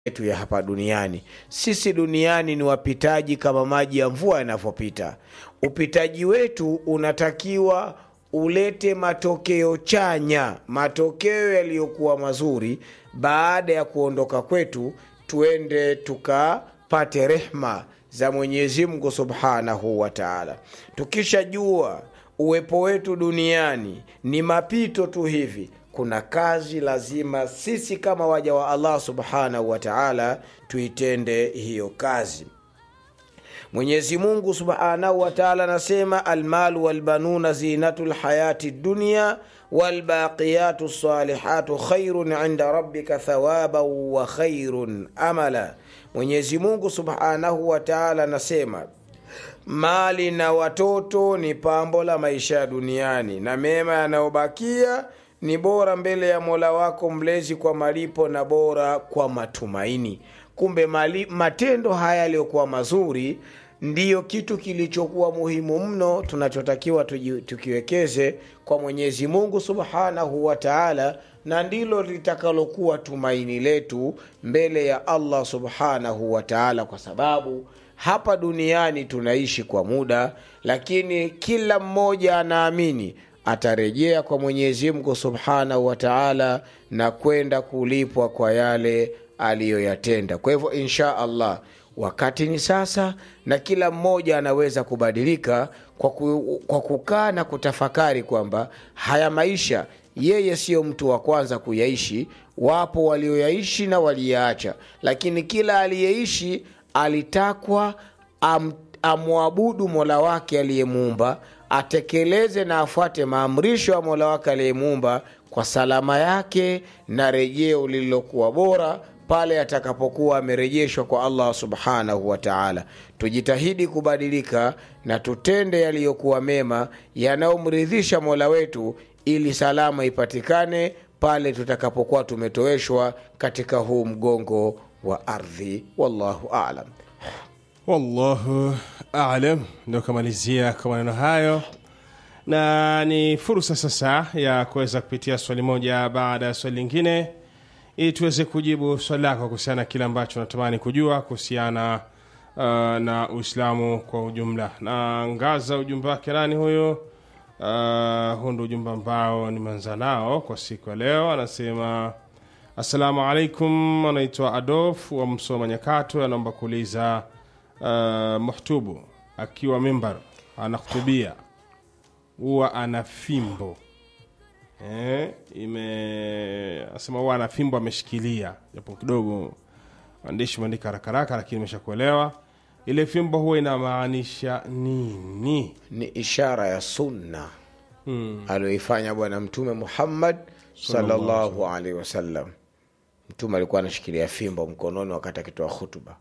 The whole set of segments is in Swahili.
yetu ya hapa duniani. Sisi duniani ni wapitaji kama maji ya mvua yanavyopita. Upitaji wetu unatakiwa ulete matokeo chanya, matokeo yaliyokuwa mazuri. Baada ya kuondoka kwetu, tuende tukapate rehma za Mwenyezi Mungu Subhanahu wa Ta'ala. Tukishajua uwepo wetu duniani ni mapito tu hivi, kuna kazi lazima sisi kama waja wa Allah Subhanahu wa Ta'ala tuitende hiyo kazi. Mwenyezi Mungu Subhanahu wa Ta'ala anasema almalu walbanuna zinatu lhayati dunya walbaqiyatu salihatu khairun inda rabbika thawaban wa khairun amala. Mwenyezi Mungu Subhanahu wa Ta'ala anasema mali na watoto ni pambo la maisha ya duniani na mema yanayobakia ni bora mbele ya Mola wako mlezi kwa malipo na bora kwa matumaini. Kumbe mali, matendo haya yaliyokuwa mazuri ndiyo kitu kilichokuwa muhimu mno tunachotakiwa tuji- tukiwekeze kwa Mwenyezi Mungu Subhanahu wa Ta'ala, na ndilo litakalokuwa tumaini letu mbele ya Allah Subhanahu wa Ta'ala, kwa sababu hapa duniani tunaishi kwa muda, lakini kila mmoja anaamini atarejea kwa Mwenyezi Mungu Subhanahu wa Ta'ala na kwenda kulipwa kwa yale aliyoyatenda. Kwa hivyo insha Allah wakati ni sasa, na kila mmoja anaweza kubadilika kwa, ku, kwa kukaa na kutafakari kwamba haya maisha yeye siyo mtu wa kwanza kuyaishi. Wapo walioyaishi na waliyaacha, lakini kila aliyeishi alitakwa am, amwabudu mola wake aliyemuumba, atekeleze na afuate maamrisho ya mola wake aliyemuumba kwa salama yake na rejeo lililokuwa bora pale atakapokuwa amerejeshwa kwa Allah subhanahu wa ta'ala. Tujitahidi kubadilika na tutende yaliyokuwa mema yanayomridhisha mola wetu, ili salama ipatikane pale tutakapokuwa tumetoweshwa katika huu mgongo wa ardhi. Wallahu a'lam. wallahu alam ndio kamalizia kwa maneno hayo na ni fursa sasa ya kuweza kupitia swali moja baada ya swali lingine ili tuweze kujibu swali lako kuhusiana na kile ambacho natamani kujua kuhusiana uh, na uislamu kwa ujumla na ngaza ujumbe wake nani huyo uh, huu ndo ujumbe ambao nimeanza nao kwa siku ya leo anasema assalamu alaikum anaitwa adolf wa msoma nyakato anaomba kuuliza uh, muhtubu akiwa mimbar anahutubia huwa ana fimbo eh, ime asema huwa ana fimbo ameshikilia japo kidogo maandishi umeandika haraka haraka lakini imeshakuelewa ile fimbo huwa inamaanisha nini Ni ishara ya sunna aliyoifanya Bwana Mtume Muhammad sallallahu alaihi wasallam. Mtume alikuwa anashikilia fimbo mkononi wakati akitoa hutuba.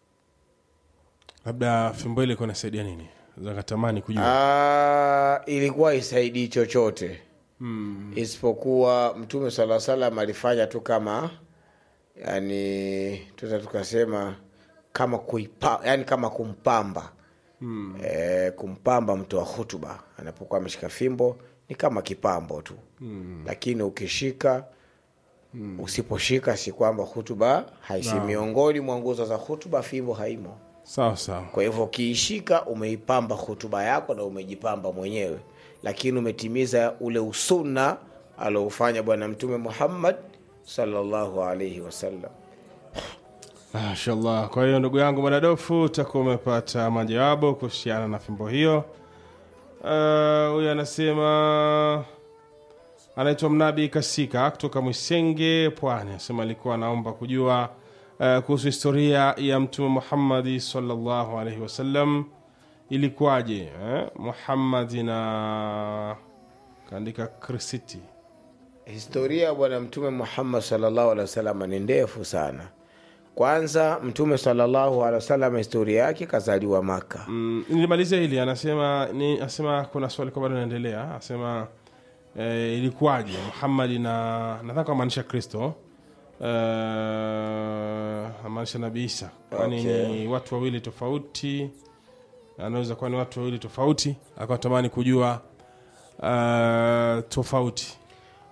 labda fimbo ile ilikuwa inasaidia nini zakatamani kujua Ah, ilikuwa isaidii chochote isipokuwa Mtume sala salam alifanya tu kama yani, tuta tukasema kama kuipa, yani kama kumpamba e, kumpamba mtu wa hutuba anapokuwa ameshika fimbo ni kama kipambo tu lakini ukishika usiposhika si kwamba hutuba haisi. Miongoni mwa nguzo za hutuba fimbo haimo. sawa sawa Kwa hivyo ukiishika umeipamba hutuba yako na umejipamba mwenyewe, lakini umetimiza ule usunna aloufanya Bwana Mtume Muhammad sallallahu alaihi wasallam. mashallah kwa hiyo ndugu yangu mwanadofu utakuwa umepata majawabu kuhusiana na fimbo hiyo Ah, huyu anasema anaitwa mnabi kasika kutoka mwisenge pwani anasema alikuwa anaomba kujua uh, kuhusu historia ya mtume muhammadi salllahu alaihi wasallam ilikuwaje eh? muhammadi na kaandika krisiti Historia ya Bwana Mtume Muhammad sallallahu alaihi wasallam ni ndefu sana. Kwanza Mtume sallallahu alaihi wasallam historia yake kazaliwa Maka. Mm, nilimalizia hili anasema ni anasema kuna swali kwa bado naendelea anasema eh, ilikuwaje muhammadi na nadhani kwa maanisha kristo eh, amaanisha nabii isa kwani Okay. ni watu wawili tofauti anaweza kuwa ni watu wawili tofauti akawa tamani kujua uh, tofauti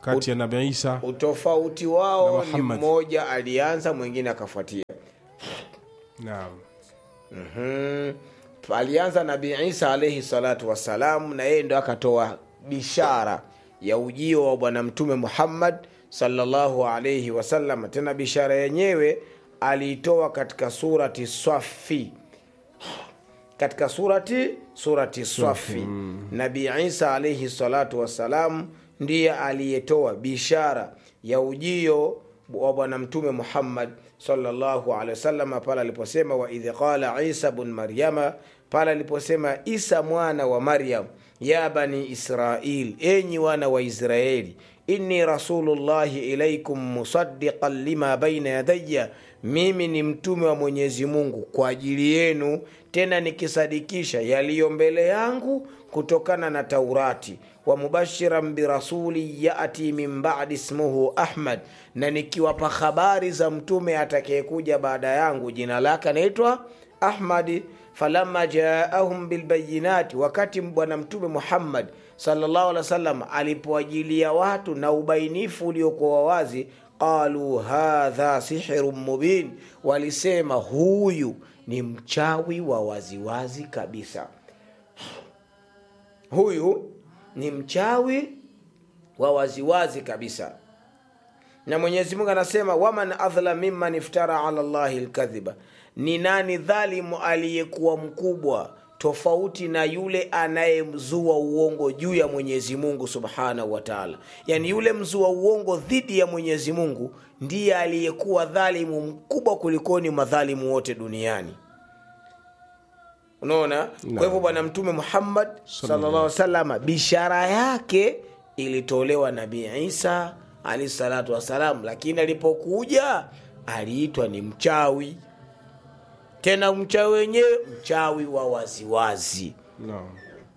kati ya nabii isa utofauti wao Na ni Muhammad. mmoja alianza mwingine akafuatia naam Mhm. alianza nabii isa alaihi salatu wassalam na yeye ndo akatoa bishara ya ujio wa bwana mtume muhammad sallallahu alaihi wasallam tena bishara yenyewe aliitoa katika surati swafi katika surati surati swafi nabii isa alaihi salatu wassalam ndiye aliyetoa bishara ya ujio wa bwana mtume muhammad sallallahu alaihi wasallam pale aliposema waidh qala isa bn maryama pale aliposema isa mwana wa maryam ya bani israil enyi wana wa israeli inni rasulullahi ilaikum musadiqan lima baina yadaya mimi ni mtume wa mwenyezi mungu kwa ajili yenu tena nikisadikisha yaliyo mbele yangu kutokana na taurati wa mubashiran birasuli yati min badi ismuhu ahmad na nikiwapa habari za mtume atakayekuja baada yangu jina lake anaitwa ahmadi falama jaahum bilbayinati wakati bwana mtume muhammad sallallahu alaihi wasallam alipoajilia watu na ubainifu uliokuwa wazi qalu hadha sihirun mubin walisema huyu ni mchawi wa waziwazi kabisa huyu ni mchawi wa waziwazi kabisa na mwenyezi mungu anasema waman adhlam mimman iftara ala llahi lkadhiba ni nani dhalimu aliyekuwa mkubwa tofauti na yule anayemzua uongo juu ya mwenyezi mungu subhanahu wa taala yaani yule mzua uongo dhidi ya mwenyezi mungu ndiye aliyekuwa dhalimu mkubwa kulikoni madhalimu wote duniani unaona kwa hivyo bwana mtume muhammad sallallahu alaihi wasallam bishara yake ilitolewa nabii isa alahi salatu wassalam lakini alipokuja aliitwa ni mchawi tena mchawi wenyewe mchawi wa waziwazi Naam.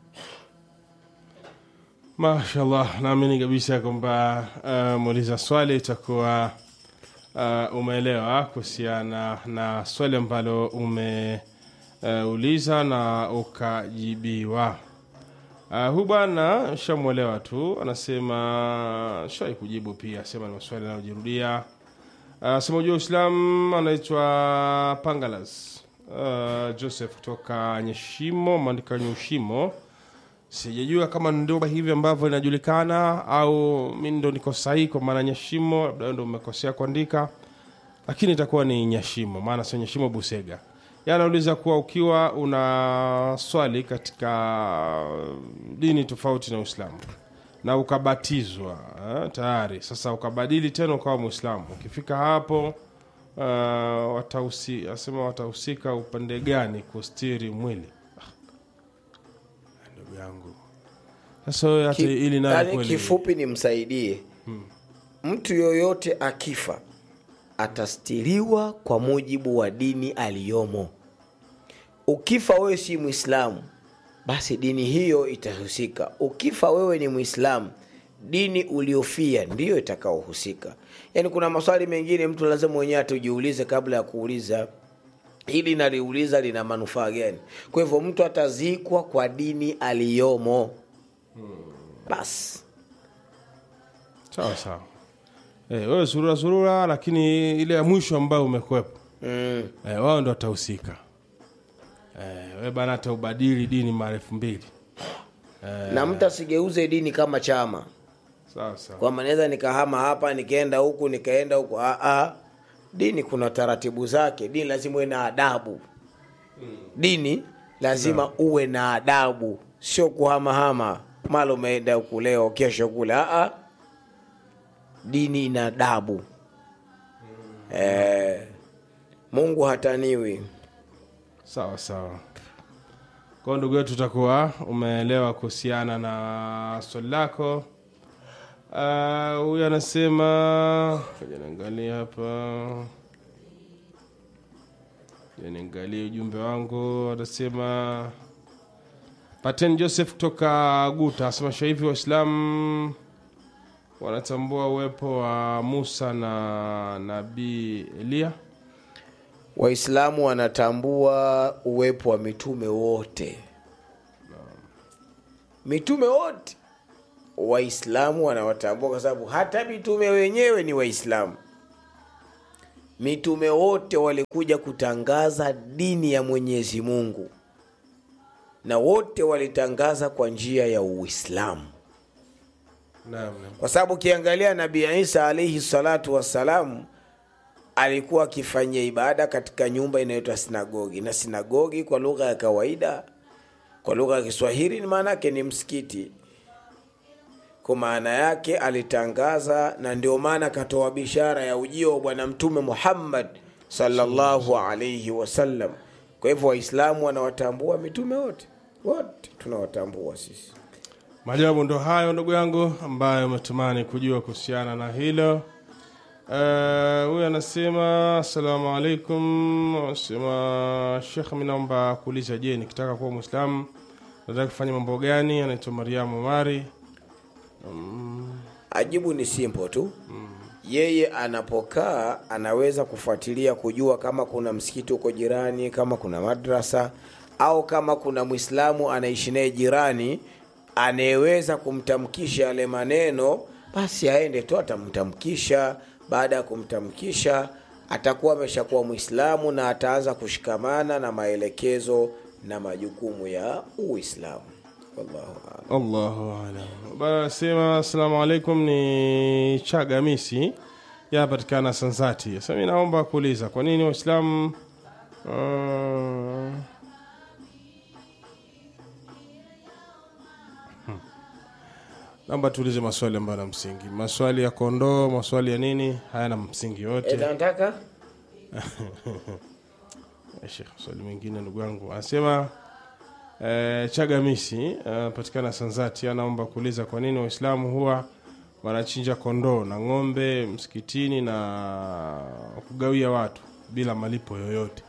mashallah naamini kabisa kwamba uh, muuliza swali itakuwa uh, umeelewa kuhusiana na swali ambalo umeuliza uh, na ukajibiwa uh, hu bwana shamwelewa tu anasema shawai kujibu pia asema ni maswali anayojirudia anasema ujua uislam anaitwa pangalas uh, joseph kutoka nyeshimo maandika nyushimo sijajua kama ndio hivi ambavyo inajulikana au mi ndo niko sahihi kwa maana nyashimo labda wewe ndo umekosea kuandika lakini itakuwa ni nyashimo maana sio nyashimo busega Yeye anauliza kuwa ukiwa una swali katika dini tofauti na uislamu na ukabatizwa eh, tayari sasa ukabadili tena ukawa mwislamu ukifika hapo uh, watausi, asema watahusika upande gani kustiri mwili Ah, ndugu yangu sasa wewe hata Ki- ili nayo yaani kweli kifupi nimsaidie mtu yoyote akifa atastiriwa kwa mujibu wa dini aliyomo ukifa wewe si mwislamu basi dini hiyo itahusika ukifa wewe ni mwislamu dini uliofia ndiyo itakaohusika yaani kuna maswali mengine mtu lazima mwenyewe atujiulize kabla ya kuuliza hili naliuliza lina manufaa gani kwa hivyo mtu atazikwa kwa dini aliyomo basi sawa sawa eh, wewe surura surura lakini ile ya mwisho ambayo umekwepo mm. eh, wao ndo watahusika eh, we bana hata ubadili dini mara elfu mbili na mtu asigeuze dini kama chama sawa sawa kwamba naweza nikahama hapa nikaenda huku nikaenda huku Ah, ah. dini kuna taratibu zake dini lazima uwe na adabu dini lazima uwe na adabu sio kuhamahama mala umeenda huku leo kesho kule Ah, ah. dini ina adabu eh, mungu hataniwi sawa sawa kwao ndugu yetu utakuwa umeelewa kuhusiana na swali lako Ah, huyu anasema kaja niangalia hapa Ja niangalie ujumbe wangu anasema paten joseph kutoka guta anasema sasa hivi waislamu wanatambua uwepo wa musa na nabii eliya waislamu wanatambua uwepo wa mitume wote mitume wote waislamu wanawatambua kwa sababu hata mitume wenyewe ni waislamu mitume wote walikuja kutangaza dini ya mwenyezi mungu na wote walitangaza kwa njia ya uislamu naam naam. kwa sababu ukiangalia nabii isa alaihi salatu wassalamu alikuwa akifanyia ibada katika nyumba inayoitwa sinagogi na sinagogi kwa lugha ya kawaida kwa lugha ya kiswahili ni maana yake ni msikiti kwa maana yake alitangaza na ndio maana akatoa bishara ya ujio wa bwana mtume muhammad sallallahu alaihi wasallam kwa hivyo waislamu wanawatambua mitume wote wote tunawatambua sisi majawabu ndo hayo ndugu yangu ambayo umetumani kujua kuhusiana na hilo Eh, huyu anasema assalamu alaikum anasema shekh mi naomba kuuliza je nikitaka kuwa mwislamu nataka kufanya mambo gani anaitwa mariamu mari ajibu ni simple tu yeye anapokaa anaweza kufuatilia kujua kama kuna msikiti huko jirani kama kuna madrasa au kama kuna mwislamu anaishi naye jirani anayeweza kumtamkisha yale maneno basi aende tu atamtamkisha baada ya kumtamkisha atakuwa ameshakuwa mwislamu na ataanza kushikamana na maelekezo na majukumu ya uislamu wallahu a'lam. allahu alam bana anasema assalamu alaikum ni chagamisi yapatikana sanzati sasa mi naomba kuuliza kwa nini waislamu uh, hmm. naomba tuulize maswali ambayo na msingi maswali ya kondoo maswali ya nini hayana msingi yote Eh, nataka Eh, Sheikh, swali mengine ndugu yangu anasema eh, chagamisi anapatikana sanzati anaomba kuuliza kwa nini waislamu huwa wanachinja kondoo na ng'ombe msikitini na kugawia watu bila malipo yoyote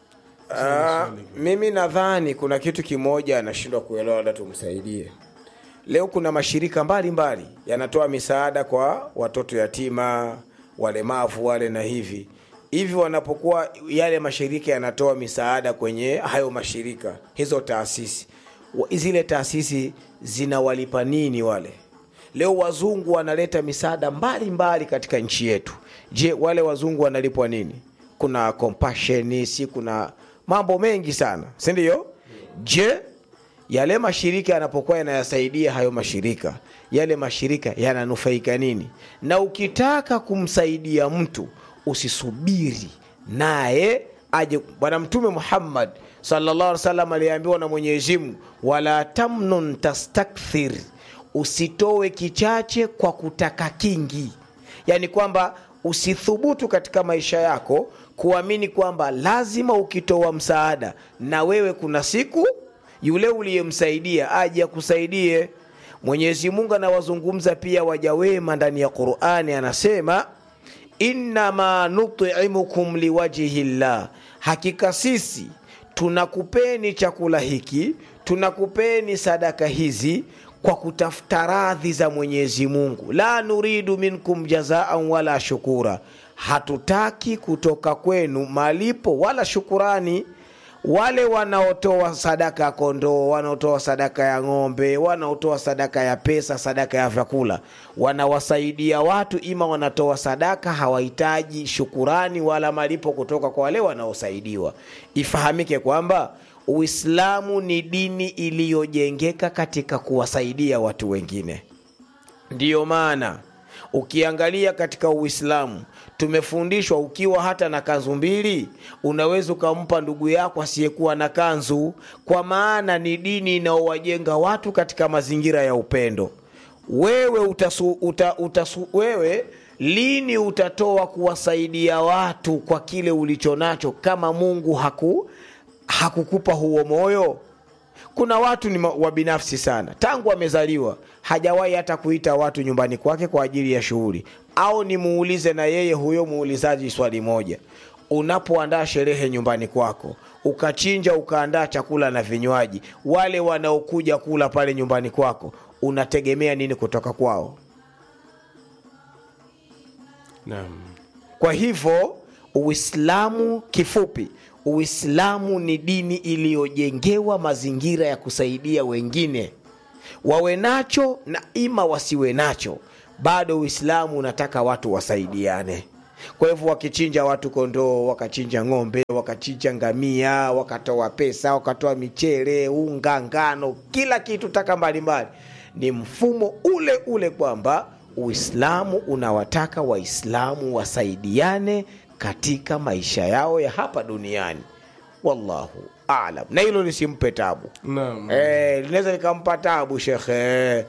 Ah, mimi nadhani kuna kitu kimoja anashindwa kuelewa, labda tumsaidie. Leo kuna mashirika mbalimbali yanatoa misaada kwa watoto yatima, walemavu wale na hivi hivi. Wanapokuwa yale mashirika yanatoa misaada kwenye hayo mashirika, hizo taasisi, wa- zile taasisi zinawalipa nini wale? Leo wazungu wanaleta misaada mbalimbali katika nchi yetu. Je, wale wazungu wanalipwa nini? Kuna compassion, si kuna mambo mengi sana, si ndio? Je, yale mashirika yanapokuwa yanayasaidia hayo mashirika, yale mashirika yananufaika nini? Na ukitaka kumsaidia mtu usisubiri naye aje. Bwana Mtume Muhammad sallallahu alaihi wasallam aliambiwa na Mwenyezi Mungu, wala tamnun tastakthir, usitowe kichache kwa kutaka kingi, yaani kwamba usithubutu katika maisha yako kuamini kwamba lazima ukitoa msaada na wewe kuna siku yule uliyemsaidia aje akusaidie. Mwenyezi Mungu anawazungumza pia waja wema ndani ya Qur'ani, anasema innama nutimukum liwajhi llah, hakika sisi tunakupeni chakula hiki, tunakupeni sadaka hizi kwa kutafuta radhi za Mwenyezi Mungu. La nuridu minkum jazaan wala shukura, hatutaki kutoka kwenu malipo wala shukurani wale wanaotoa sadaka ya kondoo, wanaotoa sadaka ya ng'ombe, wanaotoa sadaka ya pesa, sadaka ya vyakula, wanawasaidia watu, ima wanatoa sadaka, hawahitaji shukurani wala malipo kutoka kwa wale wanaosaidiwa. Ifahamike kwamba Uislamu ni dini iliyojengeka katika kuwasaidia watu wengine. Ndiyo maana ukiangalia katika Uislamu tumefundishwa, ukiwa hata na kanzu mbili unaweza ukampa ndugu yako asiyekuwa na kanzu, kwa maana ni dini inayowajenga watu katika mazingira ya upendo. Wewe utasu, uta, utasu, wewe lini utatoa kuwasaidia watu kwa kile ulicho nacho kama Mungu haku hakukupa huo moyo? Kuna watu ni wabinafsi sana, tangu amezaliwa hajawahi hata kuita watu nyumbani kwake kwa ajili ya shughuli. Au nimuulize na yeye huyo muulizaji swali moja, unapoandaa sherehe nyumbani kwako, ukachinja ukaandaa chakula na vinywaji, wale wanaokuja kula pale nyumbani kwako, unategemea nini kutoka kwao? naam Kwa hivyo Uislamu, kifupi, Uislamu ni dini iliyojengewa mazingira ya kusaidia wengine. wawe nacho na ima wasiwe nacho bado uislamu unataka watu wasaidiane kwa hivyo wakichinja watu kondoo wakachinja ng'ombe wakachinja ngamia wakatoa pesa wakatoa michele unga ngano kila kitu taka mbalimbali ni mfumo ule ule kwamba uislamu unawataka waislamu wasaidiane katika maisha yao ya hapa duniani wallahu alam na hilo lisimpe tabu naam Eh, linaweza likampa tabu shekhe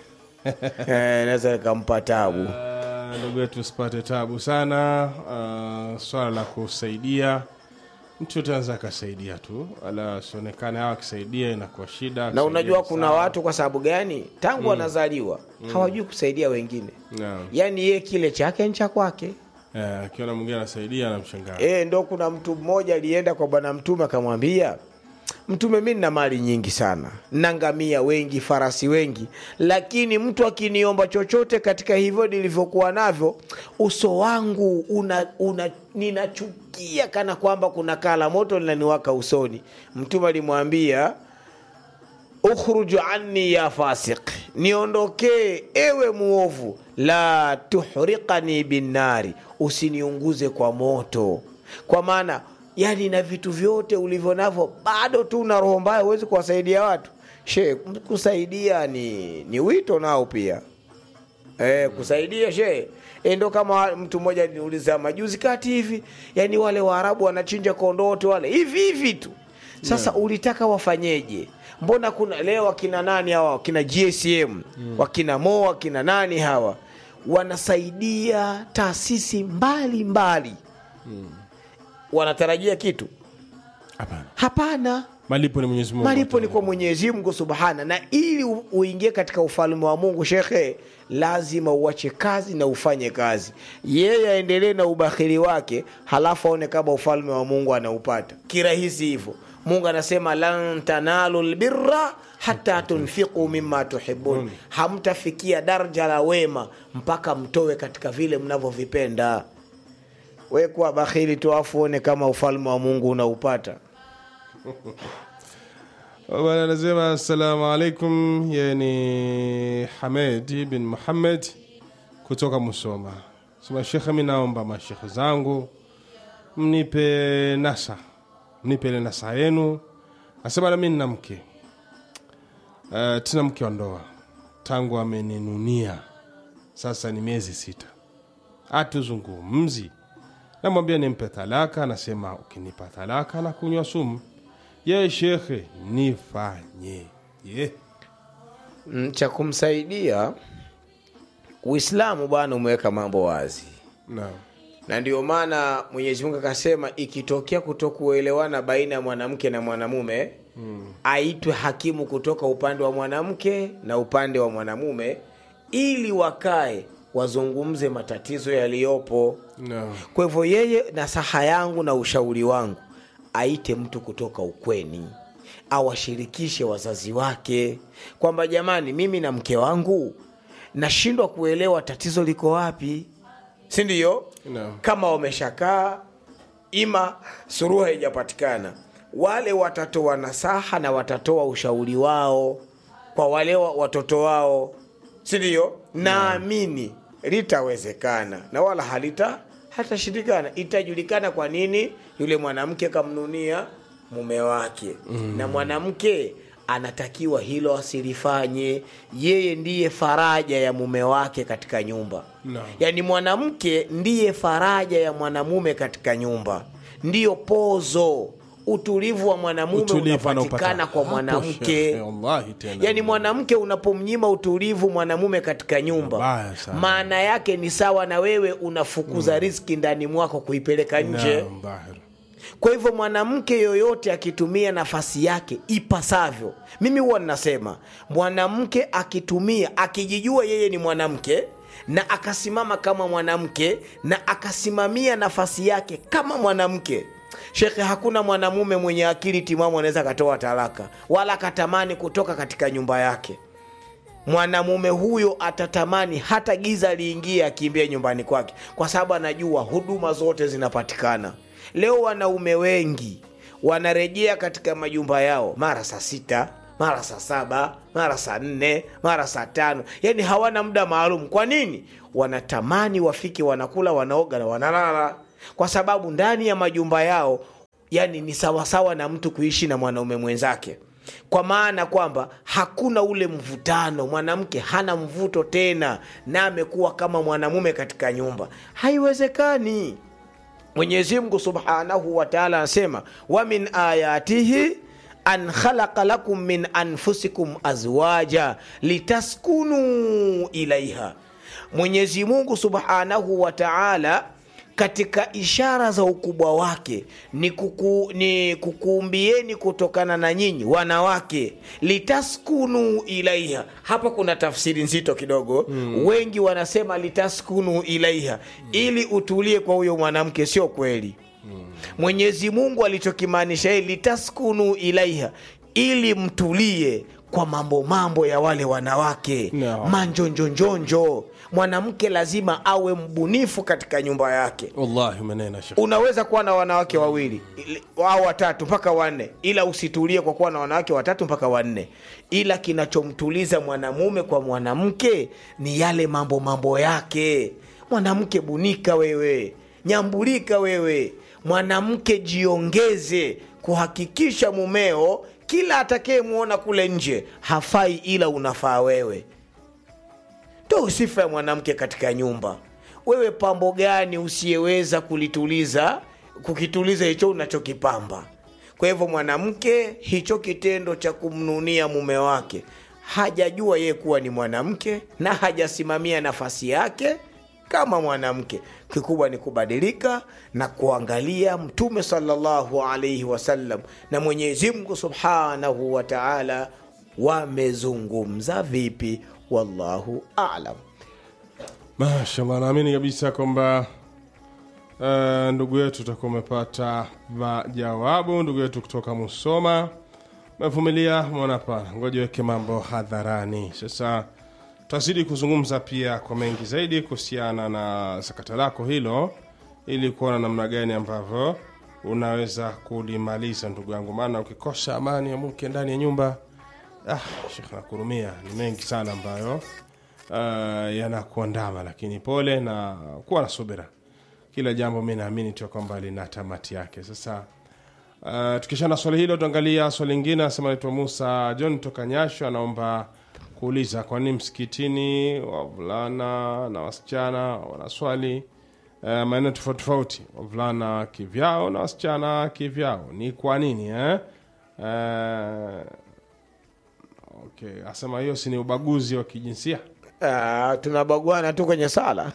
Eh, linaweza likampa tabu Ah, ndugu yetu usipate tabu sana uh, swala la kusaidia mtu yote anaweza akasaidia tu ala asionekane hawa akisaidia inakuwa shida na akisaidia unajua ni kuna sawa. watu kwa sababu gani tangu wanazaliwa hawajui kusaidia wengine Naam. yaani ye kile chake ni cha kwake Eh, akiona mwingine anasaidia anamshangaa e, ndo kuna mtu mmoja alienda kwa bwana mtume akamwambia mtume mi nina mali nyingi sana na ngamia wengi farasi wengi lakini mtu akiniomba chochote katika hivyo nilivyokuwa navyo uso wangu una, una, ninachukia kana kwamba kuna kala moto linaniwaka usoni mtume alimwambia ukhruju anni ya fasik niondokee ewe muovu la tuhriqani binnari usiniunguze kwa moto kwa maana yani na vitu vyote ulivyo navyo bado tu na roho mbaya huwezi kuwasaidia watu she kusaidia ni, ni wito nao pia Eh, kusaidia she e, ndo kama mtu mmoja niuliza majuzi kati hivi yani wale waarabu wanachinja kondote wale hivi hivi tu sasa ulitaka wafanyeje mbona kuna leo wakina nani hawa wakina gsm wakina mo wakina nani hawa wanasaidia taasisi mbali mbali wanatarajia kitu hapana hapana malipo ni mwenyezi mungu malipo ni kwa mwenyezi mungu subhana na ili u- uingie katika ufalme wa mungu shekhe lazima uache kazi na ufanye kazi yeye aendelee na ubakhili wake halafu aone kama ufalme wa mungu anaupata kirahisi hivyo mungu anasema lan tanalu lbirra hata tunfiqu mima tuhibun hamtafikia daraja la wema mpaka mtowe katika vile mnavyovipenda we kuwa bakhili tu afu uone kama ufalme wa mungu unaupata bwana anasema assalamu alaikum yeye ni hamedi bin muhammed kutoka musoma sema shekhe mi naomba mashekhe zangu mnipe nasa mnipe ile nasa yenu asema nami nina mke uh, tina mke wa ndoa tangu ameninunia sasa ni miezi sita hatuzungumzi namwambia nimpe talaka anasema ukinipa talaka na kunywa sumu ye shekhe nifanye ye Mm, cha kumsaidia uislamu bwana umeweka mambo wazi naam na ndio maana mwenyezi mungu akasema ikitokea kutokuelewana baina ya mwanamke na mwanamume mm. aitwe hakimu kutoka upande wa mwanamke na upande wa mwanamume ili wakae wazungumze matatizo yaliyopo naam kwa hivyo yeye nasaha yangu na ushauri wangu aite mtu kutoka ukweni awashirikishe wazazi wake kwamba jamani mimi na mke wangu nashindwa kuelewa tatizo liko wapi si ndio Naam. kama wameshakaa ima suruhu haijapatikana wale watatoa nasaha na watatoa ushauri wao kwa wale wa- watoto wao si ndio naamini litawezekana na wala halita hatashindikana itajulikana kwa nini yule mwanamke kamnunia mume wake mm. na mwanamke anatakiwa hilo asilifanye yeye ndiye faraja ya mume wake katika nyumba Naam. yaani mwanamke ndiye faraja ya mwanamume katika nyumba ndiyo pozo utulivu wa mwanamume Utulivu anaupata unapatikana kwa hapo, mwanamke shekhe, wallahi tena. yaani mwanamke unapomnyima utulivu mwanamume katika nyumba Mabaya sana. maana yake ni sawa na wewe unafukuza mm. riski ndani mwako kuipeleka nje Naam, bahir. kwa hivyo mwanamke yoyote akitumia nafasi yake ipasavyo mimi huwa ninasema mwanamke akitumia akijijua yeye ni mwanamke na akasimama kama mwanamke na akasimamia nafasi yake kama mwanamke shekhe hakuna mwanamume mwenye akili timamu anaweza akatoa talaka wala akatamani kutoka katika nyumba yake mwanamume huyo atatamani hata giza liingie akimbia nyumbani kwake kwa sababu anajua huduma zote zinapatikana leo wanaume wengi wanarejea katika majumba yao mara saa sita mara saa saba mara saa nne mara saa tano yani hawana muda maalum kwa nini wanatamani wafike wanakula wanaoga na wanalala kwa sababu ndani ya majumba yao yani ni sawasawa na mtu kuishi na mwanaume mwenzake kwa maana kwamba hakuna ule mvutano mwanamke hana mvuto tena na amekuwa kama mwanamume katika nyumba haiwezekani mwenyezi mungu subhanahu wataala anasema wa min ayatihi an khalaqa lakum min anfusikum azwaja litaskunu ilaiha mwenyezi mungu subhanahu wataala katika ishara za ukubwa wake ni, kuku, ni kukuumbieni kutokana na nyinyi wanawake litaskunu ilaiha hapa kuna tafsiri nzito kidogo mm. wengi wanasema litaskunu ilaiha ili utulie kwa huyo mwanamke sio kweli mwenyezi mungu alichokimaanisha hii litaskunu ilaiha ili mtulie kwa mambo mambo ya wale wanawake No. manjonjonjonjo mwanamke lazima awe mbunifu katika nyumba yake wallahi umenena shekh unaweza kuwa na wanawake wawili ili- au watatu mpaka wanne ila usitulie kwa kuwa na wanawake watatu mpaka wanne ila kinachomtuliza mwanamume kwa mwanamke ni yale mambo mambo yake mwanamke bunika wewe nyambulika wewe mwanamke jiongeze kuhakikisha mumeo kila atakayemwona kule nje hafai ila unafaa wewe ndo sifa ya mwanamke katika nyumba wewe pambo gani usiyeweza kulituliza kukituliza hicho unachokipamba kwa hivyo mwanamke hicho kitendo cha kumnunia mume wake hajajua yeye kuwa ni mwanamke na hajasimamia nafasi yake kama mwanamke kikubwa ni kubadilika na kuangalia mtume salllahu alaihi wasallam na mwenyezi mungu subhanahu wa taala wamezungumza vipi wallahu alam mashallah naamini kabisa kwamba uh, ndugu yetu utakuwa umepata majawabu ndugu yetu kutoka musoma mevumilia mwana pana ngoja weke mambo hadharani sasa tutazidi kuzungumza pia kwa mengi zaidi kuhusiana na sakata lako hilo ili kuona namna gani ambavyo unaweza kulimaliza ndugu yangu maana ukikosa amani ya mke ndani ya nyumba ah, shekh nakurumia ni mengi sana ambayo uh, yanakuandama lakini pole na kuwa na subira kila jambo mi naamini tu ya kwamba lina tamati yake sasa uh, tukishana swali hilo tuangalia swali lingine anasema naitwa musa john toka nyasho anaomba kuuliza kwa nini msikitini wavulana na wasichana wanaswali uh, maeneo tofauti tofauti wavulana kivyao na wasichana kivyao ni kwa nini eh? uh, okay asema hiyo si ni ubaguzi wa kijinsia Ah, tunabaguana tu kwenye sala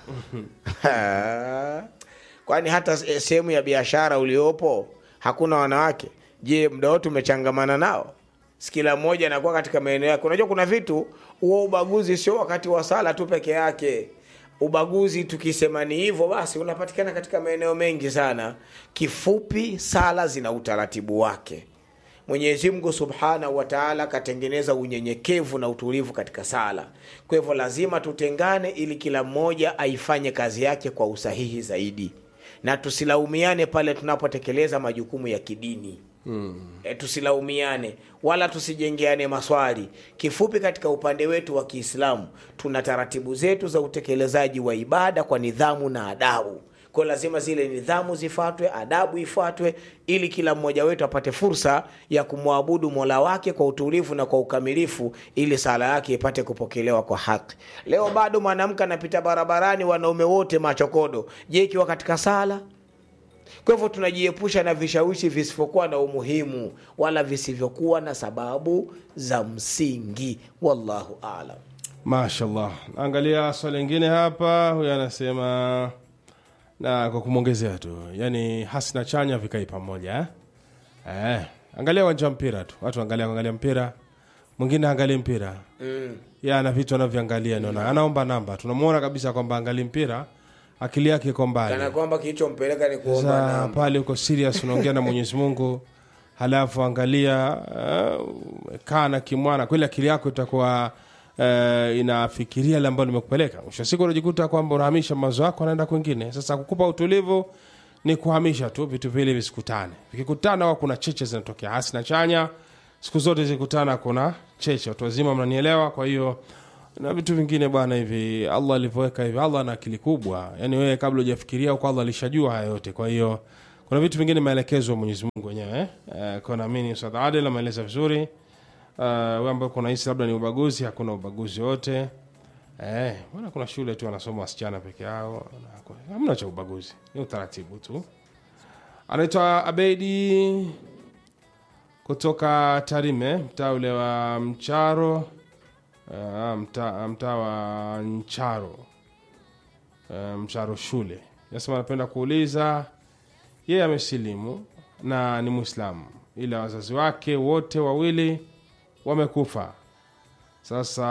Ah, kwani hata se- sehemu ya biashara uliopo hakuna wanawake je muda wote umechangamana nao Si kila mmoja anakuwa katika maeneo yake unajua kuna vitu huo ubaguzi sio wakati wa sala tu peke yake ubaguzi tukisema ni hivyo basi unapatikana katika maeneo mengi sana kifupi sala zina utaratibu wake mwenyezi mungu subhanahu wataala akatengeneza unyenyekevu na utulivu katika sala kwa hivyo lazima tutengane ili kila mmoja aifanye kazi yake kwa usahihi zaidi na tusilaumiane pale tunapotekeleza majukumu ya kidini hmm. e, tusilaumiane wala tusijengeane maswali kifupi katika upande wetu wa kiislamu tuna taratibu zetu za utekelezaji wa ibada kwa nidhamu na adabu kwa lazima zile nidhamu zifuatwe adabu ifuatwe ili kila mmoja wetu apate fursa ya kumwabudu mola wake kwa utulivu na kwa ukamilifu ili sala yake ipate kupokelewa kwa haki leo bado mwanamke anapita barabarani wanaume wote machokodo je ikiwa katika sala kwa hivyo tunajiepusha na vishawishi visivyokuwa na umuhimu wala visivyokuwa na sababu za msingi wallahu alam mashallah angalia swali lingine hapa huyu anasema na kwa kumwongezea tu yani hasi na chanya vikai pamoja eh? Eh, angalia uwanja wa mpira tu watu angalia angalia mpira mwingine angalie mpira mm. ya ana vitu anavyoangalia naona anaomba namba tunamwona kabisa kwamba angali mpira akili yake iko mbali kana kwamba kilichompeleka ni kuomba sasa namba pale uko serious unaongea na mwenyezi mungu halafu angalia uh, kaa na kimwana kweli akili yako itakuwa uh, inafikiria ile ambayo limekupeleka mwisho wa siku unajikuta kwamba unahamisha mawazo yako anaenda kwingine sasa kukupa utulivu ni kuhamisha tu vitu vile visikutane vikikutana wa kuna cheche zinatokea hasi na chanya siku zote zikutana kuna cheche watu wazima mnanielewa kwa hiyo na vitu vingine bwana hivi allah alivyoweka hivi allah ana akili kubwa yaani wewe kabla hujafikiria huko allah alishajua haya yote kwa hiyo kuna vitu vingine maelekezo ya mwenyezi mungu wenyewe eh? uh, kwa naamini ustadh adel ameeleza vizuri uh, we ambao kuna hisi labda ni ubaguzi hakuna ubaguzi wote eh, bwana kuna shule tu wanasoma wasichana peke yao na- hamna cha ubaguzi ni utaratibu tu anaitwa abedi kutoka tarime mtaa ule wa mcharo uh, mtaa mtaa wa ncharo uh, mcharo shule nasema anapenda kuuliza yeye amesilimu na ni mwislamu ila wazazi wake wote wawili wamekufa sasa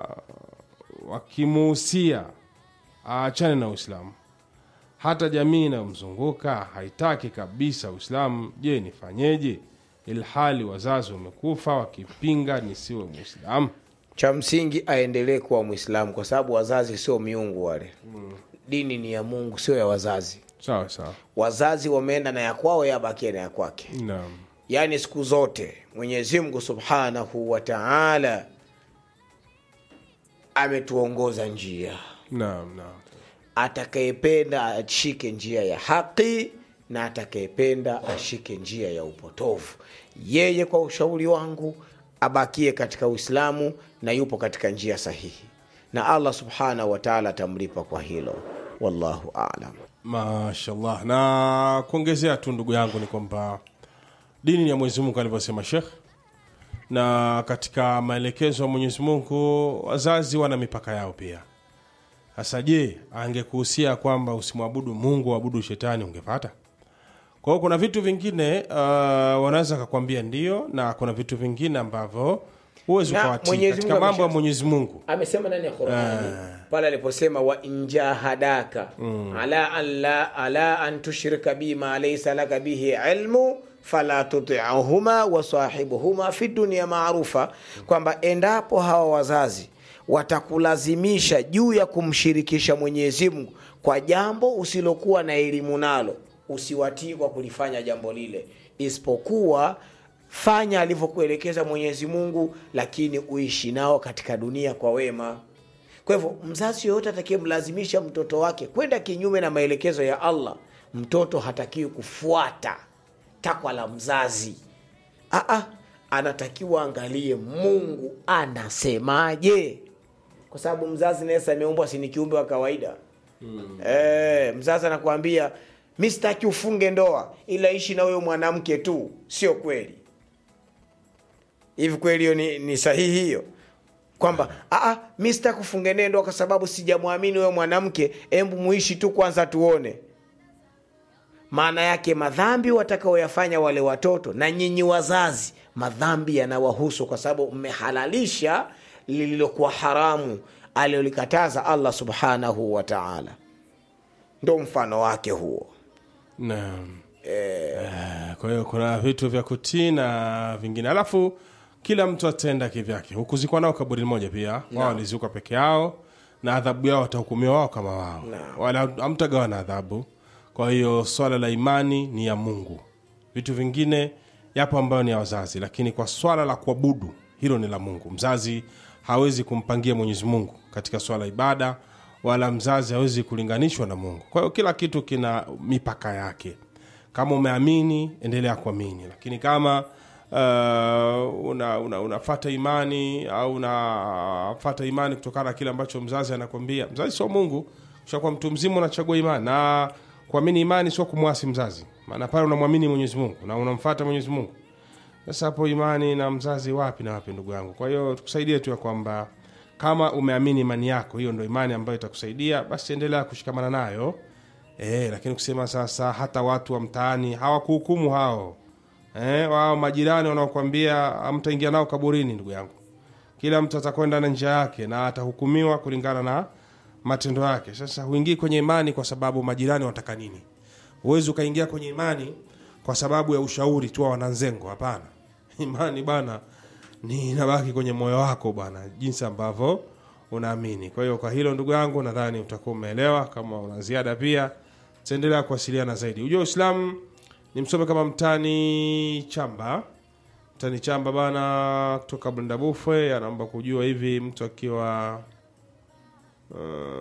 wakimuhusia aachane na uislamu hata jamii inayomzunguka haitaki kabisa uislamu je nifanyeje ilhali wazazi wamekufa wakipinga nisiwe mwislamu cha msingi aendelee kuwa mwislamu kwa sababu wazazi sio miungu wale dini ni ya mungu sio ya wazazi sawa sawa wazazi wameenda na ya kwao yabakie na ya kwake naam yaani siku zote mwenyezi mungu subhanahu wa taala ametuongoza njia naam naam atakayependa ashike njia ya haki na atakayependa ashike njia ya upotovu yeye kwa ushauri wangu abakie katika uislamu na yupo katika njia sahihi na allah subhanahu wa taala atamlipa kwa hilo wallahu alam mashallah na kuongezea tu ndugu yangu ni kwamba dini ni ya mwenyezi mungu alivyosema shekh na katika maelekezo ya mwenyezi mungu wazazi wana mipaka yao pia sasa je angekuhusia kwamba usimwabudu mungu uabudu shetani ungepata kwa hiyo kuna vitu vingine uh, wanaweza kakwambia ndio na kuna vitu vingine ambavyo huwezi Na ukawatii Mwenyezi katika Mungu mambo ya amesha- mwenyezi mungu amesema ndani ya qurani pale aliposema wa injahadaka ala an la ala an tushrika bima laysa laka bihi ilmu fala tutiuhuma wasahibuhuma fi dunia maarufa kwamba endapo hawa wazazi watakulazimisha juu ya kumshirikisha mwenyezi mungu kwa jambo usilokuwa na elimu nalo usiwatii kwa kulifanya jambo lile isipokuwa fanya alivyokuelekeza mwenyezi mungu lakini uishi nao katika dunia kwa wema kwa hivyo mzazi yoyote atakayemlazimisha mtoto wake kwenda kinyume na maelekezo ya allah mtoto hatakiwi kufuata takwa la mzazi Aa, anatakiwa angalie mungu anasemaje kwa sababu mzazi naye sasa ameumbwa si ni kiumbe wa kawaida mm. e, mzazi anakuambia mi sitaki ufunge ndoa ila ishi na huyo mwanamke tu sio kweli hivi kweli hiyo ni, ni sahihi hiyo kwamba "Ah, ah, mi sitaki ufunge naye ndoa kwa sababu sijamwamini huyo mwanamke embu muishi tu kwanza tuone maana yake madhambi watakaoyafanya wale watoto na nyinyi wazazi madhambi yanawahusu kwa sababu mmehalalisha lililokuwa haramu aliyolikataza allah subhanahu wa taala ndo mfano wake huo naam Eh, kwa hiyo kuna vitu vya kutii na vingine alafu kila mtu ataenda kivyake hukuzikwa nao kaburi moja pia wao walizikwa peke yao na adhabu yao watahukumiwa wao kama wao Naam. wala hamtagawa na adhabu kwa hiyo swala la imani ni ya mungu vitu vingine yapo ambayo ni ya wazazi lakini kwa swala la kuabudu hilo ni la mungu mzazi hawezi kumpangia mwenyezi mungu katika swala la ibada wala mzazi hawezi kulinganishwa na mungu kwa hiyo kila kitu kina mipaka yake kama umeamini endelea kuamini lakini kama uh, una, una, unafata imani au unafata imani kutokana na kile ambacho mzazi anakwambia mzazi sio mungu ushakuwa mtu mzima unachagua imani na kuamini imani sio kumwasi mzazi maana pale unamwamini mwenyezi mungu na unamfata mwenyezi mungu sasa hapo imani na mzazi wapi na wapi ndugu yangu kwa hiyo tukusaidie tu ya kwamba kama umeamini imani yako hiyo ndo imani ambayo itakusaidia basi endelea kushikamana nayo e, lakini kusema sasa hata watu wa mtaani hawakuhukumu hao e, wao majirani wanaokwambia hamtaingia nao kaburini ndugu yangu kila mtu atakwenda na njia yake na atahukumiwa kulingana na matendo yake sasa huingii kwenye imani kwa sababu majirani wanataka nini huwezi ukaingia kwenye imani kwa sababu ya ushauri tu wa wananzengo hapana imani bana ni inabaki kwenye moyo wako bwana jinsi ambavyo unaamini kwa hiyo kwa hilo ndugu yangu nadhani utakuwa umeelewa kama una ziada pia taendelea kuwasiliana zaidi ujua uislamu ni msome kama mtani chamba tani chamba bana kutoka Bundabufwe anaomba kujua hivi mtu akiwa uh,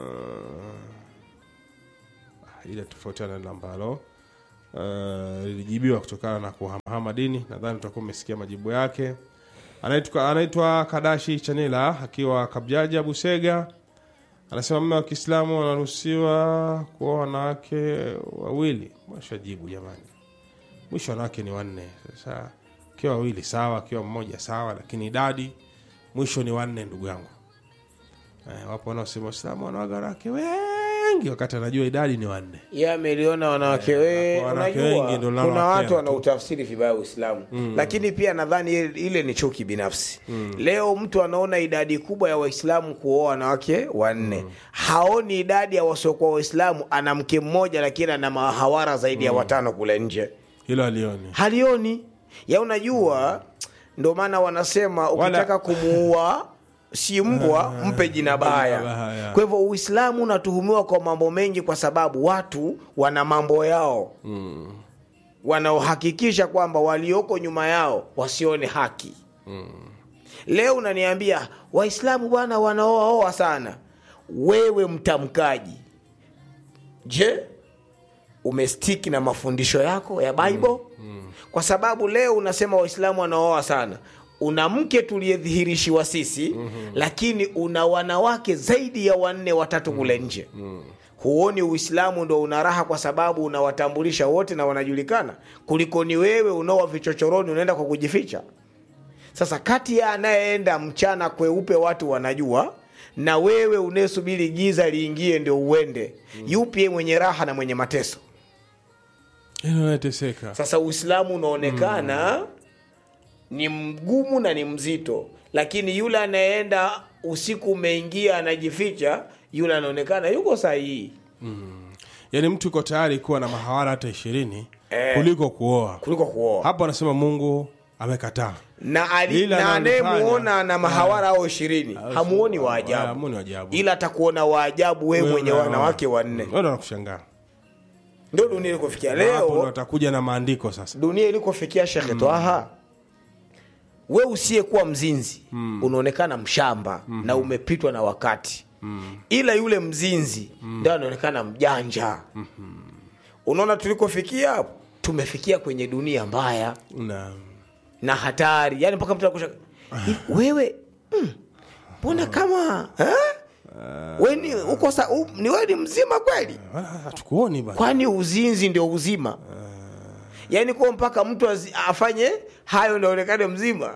ile tofautiana na ambalo uh, lilijibiwa kutokana na kuhamahama dini. Nadhani utakuwa umesikia majibu yake. Anaitwa anaitwa Kadashi Chanila akiwa Kabjaja Busega, anasema mume wa Kiislamu wanaruhusiwa kuoa wanawake wawili. Mwashajibu jamani, mwisho wanawake ni wanne. Sasa akiwa wawili sawa, akiwa mmoja sawa, lakini idadi mwisho ni wanne, ndugu yangu. Eh, wapo wanaosema Waislamu wanawaga wanawake wengi wakati anajua idadi ni wanne. ye ameliona wanawake we wanawake unajua wengi ndio kuna linalowakera watu tu. wanautafsiri vibaya uislamu lakini pia nadhani ile- ile ni chuki binafsi leo mtu anaona idadi kubwa ya waislamu kuoa wanawake wanne haoni idadi ya wasiokuwa waislamu ana mke mmoja lakini ana mahawara zaidi ya watano kule nje Hilo alioni. halioni ya unajua ndo maana wanasema Wala- ukitaka kumuua si mbwa mpe jina baya baya. kwa hivyo uislamu unatuhumiwa kwa mambo mengi kwa sababu watu wana mambo yao wanaohakikisha kwamba walioko nyuma yao wasione haki leo unaniambia waislamu bwana wanaoaoa sana wewe mtamkaji je umestiki na mafundisho yako ya bible kwa sababu leo unasema waislamu wanaoa sana una mke tuliyedhihirishiwa sisi lakini una wanawake zaidi ya wanne watatu kule nje huoni uislamu ndo una raha kwa sababu unawatambulisha wote na wanajulikana kuliko ni wewe unaoa vichochoroni unaenda kwa kujificha sasa kati ya anayeenda mchana kweupe watu wanajua na wewe unayesubiri giza liingie ndio uende yupi mwenye raha na mwenye mateso Hilo nateseka. sasa uislamu unaonekana ni mgumu na ni mzito lakini yule anayeenda usiku umeingia anajificha yule anaonekana yuko sahihi Yaani mtu yuko tayari kuwa na mahawara hata ishirini Eh. kuliko kuoa. kuliko kuoa Hapo anasema Mungu amekataa. na ali- Ila na analifanya. anayemuona na mahawara au ishirini hamuoni wa Ah, ajabu hamuoni wa ajabu. ila atakuona wa ajabu wewe Wewe mwenye una- wanawake wanne Wewe ndo unakushangaa. ndio dunia ilikofikia Hapo ndo leo atakuja na maandiko sasa. dunia ilikofikia shekhe twaha we usiyekuwa mzinzi unaonekana mshamba na umepitwa na wakati ila yule mzinzi ndio anaonekana mjanja unaona tulikofikia hapo tumefikia kwenye dunia mbaya Na na hatari yani mpaka mtu anakusha "Hivi wewe mm, mbona kama eh? we ni uko sa, u, ni wewe ni mzima kweli wala hatukuoni bana. kwani uzinzi ndio uzima yaani kuwa mpaka mtu azi- afanye hayo ndaonekane mzima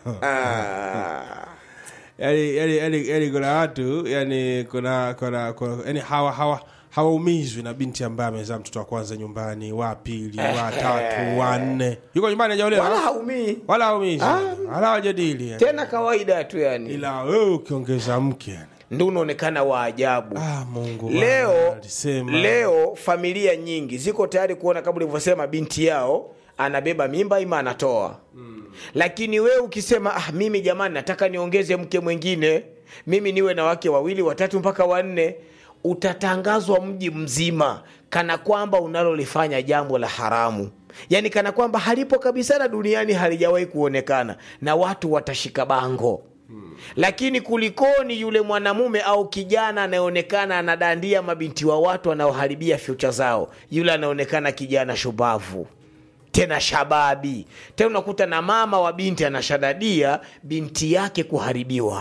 Ah. Yaani yaani yaani yaani kuna watu yani kuna kuna kuna yani hawa hawa hawaumizwi na binti ambaye amezaa mtoto wa kwanza nyumbani, wa pili, wa tatu, wa nne. Yuko nyumbani hajaolewa. wala haumii Wala haumizwi. Wala hawajadili. yani. tena kawaida tu yani Ila wewe ukiongeza mke yani. ndo unaonekana wa ajabu Ah, Mungu bwana, leo alisema. leo familia nyingi ziko tayari kuona kama ulivyosema binti yao anabeba mimba ima anatoa lakini wewe ukisema ah, mimi jamani nataka niongeze mke mwingine mimi niwe na wake wawili watatu mpaka wanne utatangazwa mji mzima kana kwamba unalolifanya jambo la haramu yaani kana kwamba halipo kabisa na duniani halijawahi kuonekana na watu watashika bango lakini kulikoni yule mwanamume au kijana anayeonekana anadandia mabinti wa watu anaoharibia fyucha zao yule anaonekana kijana shubavu tena shababi tena unakuta na mama wa binti anashadadia binti yake kuharibiwa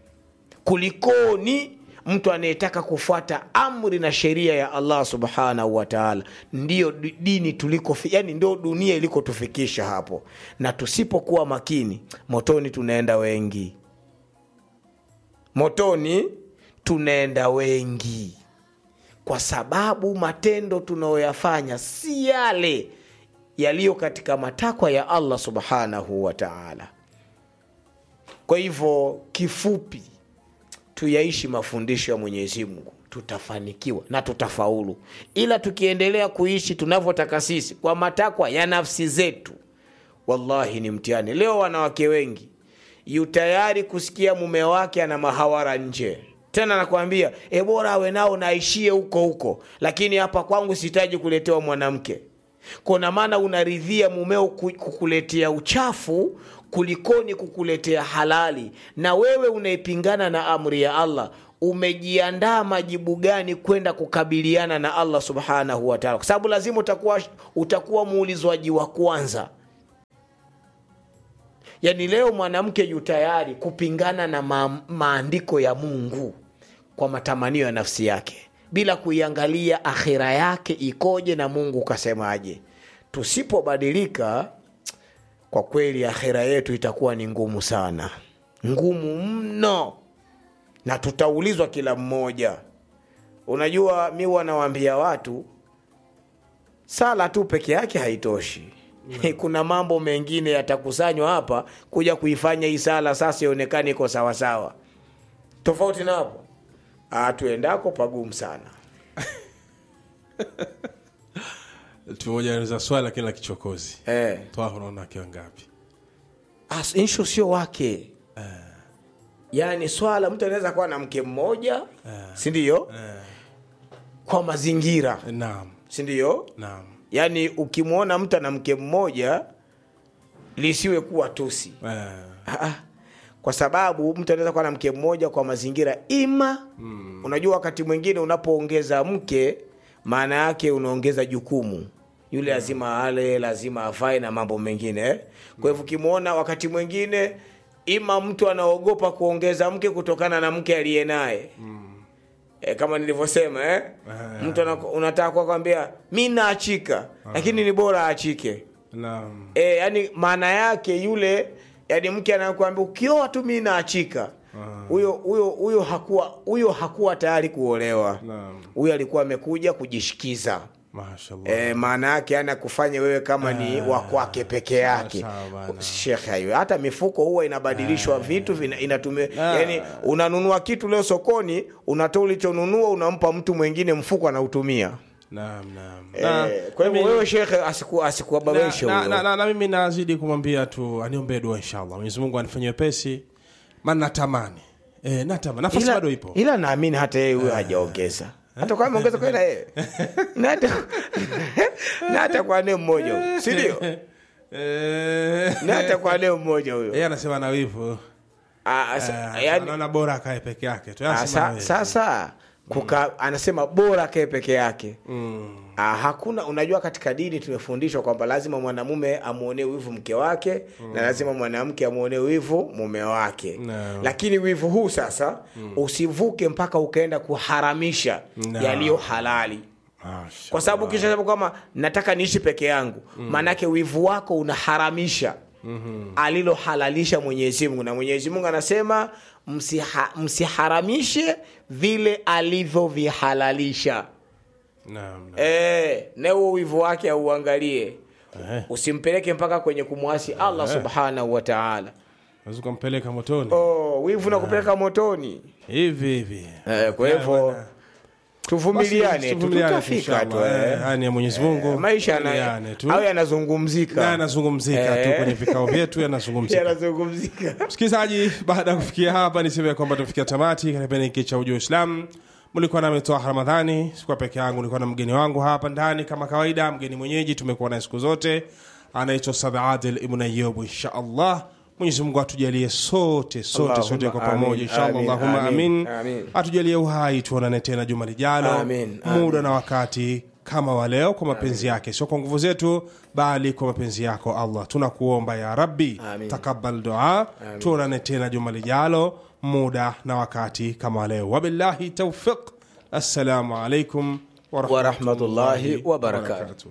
kulikoni mtu anayetaka kufuata amri na sheria ya allah subhanahu wa taala ndiyo di- dini tuliko yani ndio dunia ilikotufikisha hapo na tusipokuwa makini motoni tunaenda wengi motoni tunaenda wengi kwa sababu matendo tunayoyafanya si yale yaliyo katika matakwa ya allah subhanahu wa taala kwa hivyo kifupi tuyaishi mafundisho ya mwenyezi mungu tutafanikiwa na tutafaulu ila tukiendelea kuishi tunavyotaka sisi kwa matakwa ya nafsi zetu wallahi ni mtihani leo wanawake wengi yu tayari kusikia mume wake ana mahawara nje tena nakwambia e bora awe nao naishie huko huko lakini hapa kwangu sihitaji kuletewa mwanamke kona maana unaridhia mumeo ku- kukuletea uchafu kulikoni kukuletea halali na wewe unaipingana na amri ya allah umejiandaa majibu gani kwenda kukabiliana na allah subhanahu wataala kwa sababu lazima utakuwa, utakuwa muulizwaji wa kwanza yaani leo mwanamke yu tayari kupingana na ma, maandiko ya mungu kwa matamanio ya nafsi yake bila kuiangalia akhira yake ikoje na mungu ukasemaje tusipobadilika kwa kweli akhira yetu itakuwa ni ngumu sana ngumu mno na tutaulizwa kila mmoja unajua mi wanawaambia watu sala tu peke yake haitoshi kuna mambo mengine yatakusanywa hapa kuja kuifanya hii sala sasa ionekane iko sawasawa tofauti na hapo ah, tuendako pagumu sana tumoja za swali lakini la kichokozi eh. toa unaona akiwa ngapi As- inshu sio wake yaani swala mtu anaweza kuwa na mke mmoja sindio kwa mazingira naam sindio naam yaani ukimwona mtu ana mke mmoja lisiwe kuwa tusi eh, Ah, ah. kwa sababu mtu anaweza kuwa na mke mmoja kwa mazingira ima mm. unajua wakati mwingine unapoongeza mke maana yake unaongeza jukumu yule lazima ale lazima afae na mambo mengine eh? kwa hivyo ukimwona wakati mwingine ima mtu anaogopa kuongeza mke kutokana na mke aliye naye mm. e, kama nilivyosema eh? mtu ana- unataka kwa kwambia mi naachika lakini ni bora aachike naam e, yani maana yake yule yani mke anakuambia ukioa tu mi naachika huyo huyo huyo hakuwa huyo hakuwa tayari kuolewa Naam. huyo alikuwa amekuja kujishikiza mashallah e, maana yake ana kufanya wewe kama ni wa kwake peke yake sawa bana. shekhe hayo hata mifuko huwa inabadilishwa vitu vina- inatumia Ah. yani unanunua kitu leo sokoni unatoa ulichonunua unampa mtu mwingine mfuko anautumia naam naam Eh, kwa hivyo mimi- wewe shekhe asiku- asikuababaishe na, na, huyo na, na, na mimi nazidi kumwambia tu aniombee dua inshallah mwenyezi mungu anifanyie wepesi maana natamani e, natamani nafasi ila, bado ipo ila naamini hata yeye huyo hajaongeza hata kwa ameongeza kwenda yeye na hata na hata kwa ne mmoja huyo si ndio Eh, na hata kwa ne mmoja huyo yeye anasema na wivu Ah, sa- Eh, yaani- anaona bora akae peke yake tu Yeye ah, anasema na sa- wivu. sasa kuka anasema bora kae peke yake Mm, Ah, hakuna unajua katika dini tumefundishwa kwamba lazima mwanamume amwonee wivu mke wake na lazima mwanamke amwonee wivu mume wake No. lakini wivu huu sasa usivuke mpaka ukaenda kuharamisha No. yaliyo halali mashallah. kwa sababu ukishasema kwamba nataka niishi peke yangu maanake wivu wako unaharamisha alilohalalisha mwenyezi mungu na mwenyezi mungu anasema msiha, msiharamishe vile alivyovihalalisha Naam, naam. e, na huo wivu wake auangalie Eh, usimpeleke mpaka kwenye kumwasi allah subhanahu wa taala unaweza ukampeleka motoni oh, wivu na kupeleka motoni hivi hivi Eh, kwa hivyo Basi, tuvumiliane tu tuvumiliane tu, tutafika tu inshallah. eh. Eh, haya ni ya mwenyezi mungu maisha Tuvumiliane yana- tu au na yanazungumzika yanazungumzika tu Eh. kwenye vikao vyetu yanazungumzika yanazungumzika msikilizaji baada ya kufikia hapa niseme kwamba tumefikia tamati katika kipindi hiki cha ujua islam mlikuwa nami toa ramadhani sikuwa peke yangu nilikuwa na mgeni wangu hapa ndani kama kawaida mgeni mwenyeji tumekuwa naye siku zote anaitwa Ustadh adil ibn ayub insha allah mwenyezi mungu atujalie sote sote Allahumma sote kwa amin, pamoja inshallah amin, allahumma amin, amin, amin. atujalie uhai tuonane tena juma lijalo Amin, muda na wakati kama wa leo kwa mapenzi yake sio kwa nguvu zetu bali kwa mapenzi yako allah tunakuomba ya rabbi Amin. takabal dua tuonane tena juma lijalo muda na wakati kama wa leo wabillahi taufiq assalamu alaikum Warahmatullahi wabarakatuh.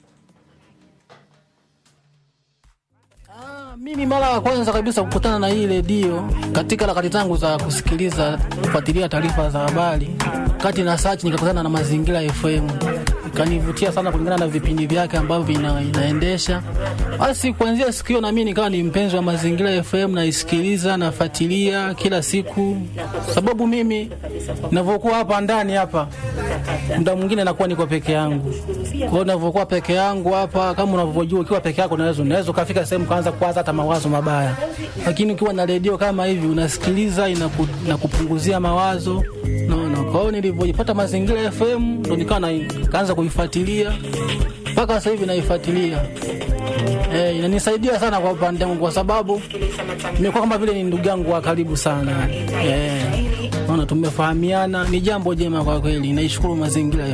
Ah, Mimi mara ya kwanza kabisa kukutana na hii redio katika harakati zangu za kusikiliza kufuatilia taarifa za habari, kati na search nikakutana na Mazingira FM, ikanivutia sana kulingana na vipindi vyake ambavyo vina, inaendesha. Basi kuanzia siku hiyo na mimi nikawa ni mpenzi wa Mazingira FM, naisikiliza nafuatilia kila siku, sababu mimi ninavyokuwa hapa ndani hapa muda mwingine nakuwa niko peke yangu. Kwa hiyo ninavyokuwa peke yangu hapa, kama unavyojua, ukiwa peke yako unaweza unaweza ukafika sehemu kaanza kuwaza hata mawazo mabaya, lakini ukiwa na redio kama hivi unasikiliza, inaku, inakupunguzia mawazo naona. Kwa hiyo nilivyojipata Mazingira FM ndo nikawa na- kaanza kuifuatilia mpaka sasa hivi naifuatilia. Eh, inanisaidia sana kwa upande wangu kwa sababu nimekuwa kama vile ni ndugu yangu wa karibu sana. Eh, naona tumefahamiana, ni jambo jema kwa kweli. Naishukuru mazingira